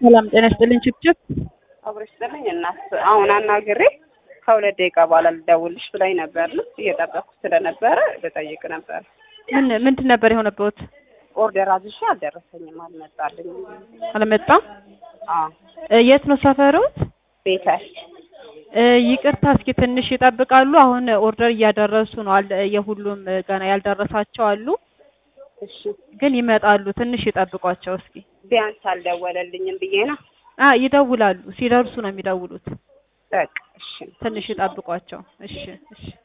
ሰላም ጤና ይስጥልኝ። ችብችብ አብረሽ ስጥልኝ እናት አሁን አናግሬ ከሁለት ደቂቃ በኋላ ልደውልሽ ብላኝ ነበር። እየጠበኩ ስለነበረ ልጠይቅ ነበር። ምን ምንድን ነበር የሆነበት? ኦርደር አዝዤ አልደረሰኝም፣ አልመጣልኝም። አልመጣም። አዎ እ የት ነው ሰፈሩት? ቤተል እ ይቅርታ እስኪ ትንሽ ይጠብቃሉ። አሁን ኦርደር እያደረሱ ነው። አለ የሁሉም ገና ያልደረሳቸው አሉ፣ እሺ ግን ይመጣሉ። ትንሽ ይጠብቋቸው እስኪ። ቢያንስ አልደወለልኝም ብዬ ነው። አ ይደውላሉ። ሲደርሱ ነው የሚደውሉት። በቃ እሺ ትንሽ ይጠብቋቸው። እሺ እሺ